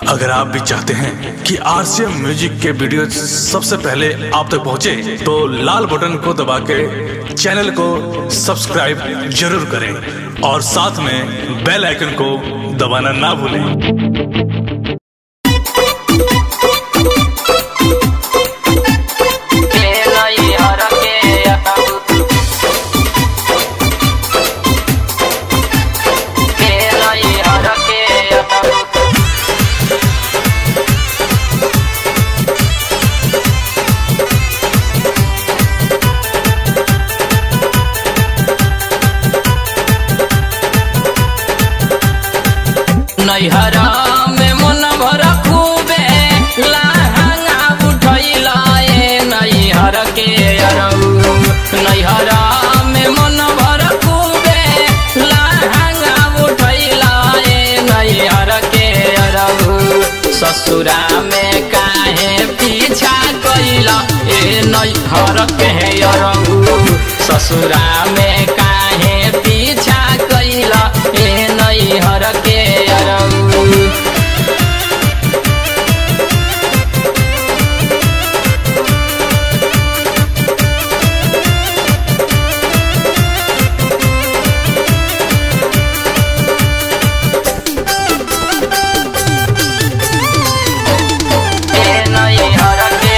अगर आप भी चाहते हैं कि आरसीएम म्यूजिक के वीडियो सबसे पहले आप तक पहुंचे, तो लाल बटन को दबा के चैनल को सब्सक्राइब जरूर करें और साथ में बेल आइकन को दबाना ना भूलें नैहरा में मन भर खूबे लहंगा उठैला ए नैहर के अरऊ नैहरा में मन भर खूबे लहंगा उठैला ए नैहर के अरऊ ससुरा में काहे पीछा कैला ए नैहर के अरऊ ससुरा में काहे पीछा कैला ए नैहर के अरऊ ए नैहर के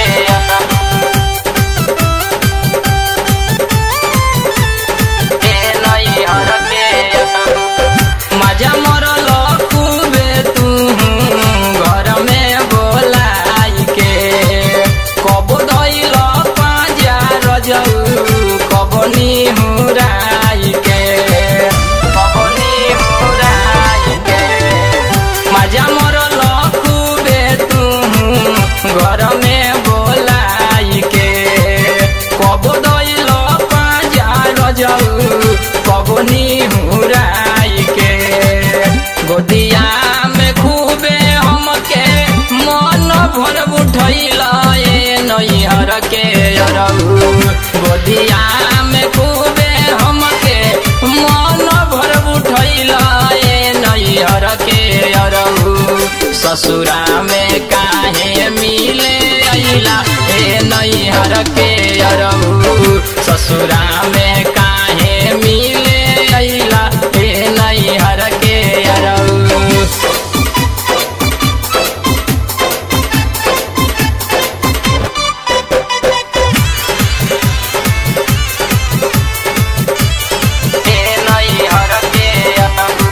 ए नैहर के मजा मरल खूबे तू घर में बोलाई के कब धैल पाजा रजऊ कब निहुराई के कब निहुराई के मजा मरल खूबे तू घर में बोलाई के कब दैल पाजा रजऊ कब निहुराई के गोदिया में खूबे हमके मन भर उठैल ए नैहर के अरऊ गोदिया में खूबे हमके मन भर उठैल ए नैहर के अरऊ ससुरा में काहे मिले अइला ए नैहर के अरऊ ससुरा में काहे मिले अइला ए नैहर के अरऊ ए नैहर के अरऊ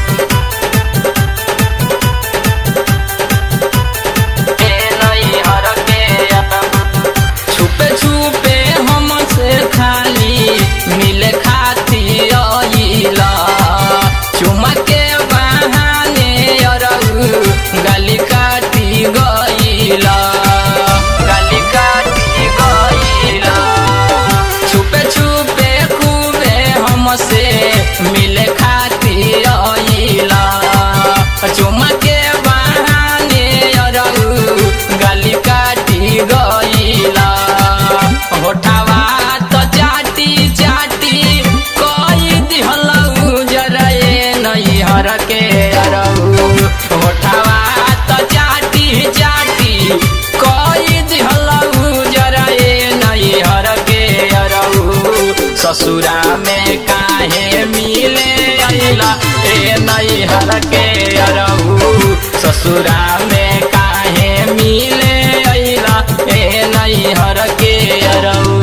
ए नैहर के अरऊ छुपे छुपे हमसे खाली मिले खाती अइला चुमा के बहाने अरऊ गली काटी गइला गली काटी गइला छुपे छुपे खूबे हमसे मिले खाती अइला चुमा के बहाने अरऊ गली काटी गइला होठावा तो चाटी चाटी कोई दिहलऊ जरे नैहर के अरऊ होठावा तो चाटी चाटी कोई दिहलऊ जरे नैहर के अरऊ ससुरा में काहे मिले अइला ए नैहर के अरऊ ससुरा में काहे मिले अइला ए नैहर के अरऊ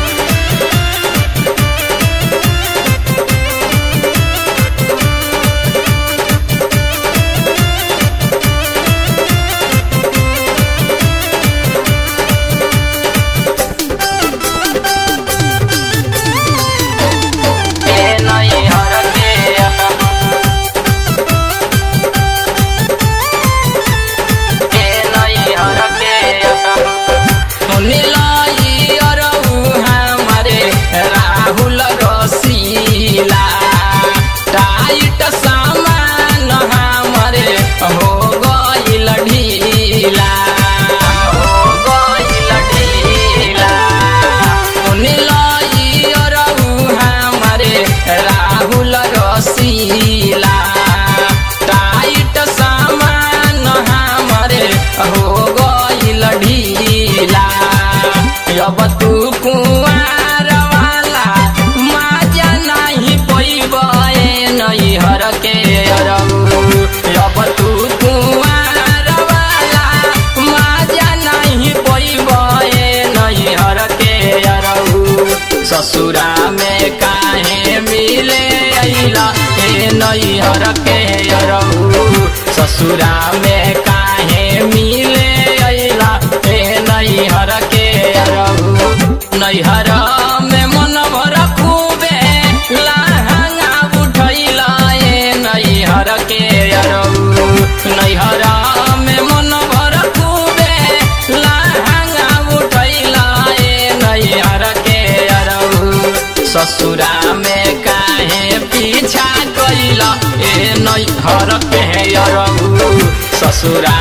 ए नैहर के हो गईल ढीला अब तू कुआर वाला माजा नहीं पैब नहीं हर के अरऊ अब तू कुआर वाला माजा नहीं पैब नहीं हर के अरऊ ससुरा में काहे मिले अइला ए नहीं हर के अरऊ ससुरा में काहे मिले अइला ए नहीं हर के अरऊ नैहर में मन भर खूबे लहंगा उठैला ए नैहर के अरऊ नैहर में मन भर खूबे लहंगा उठैला ए नैहर के अरऊ ससुरा में काहे पीछा कैला ए नैहर के अरऊ ससुरा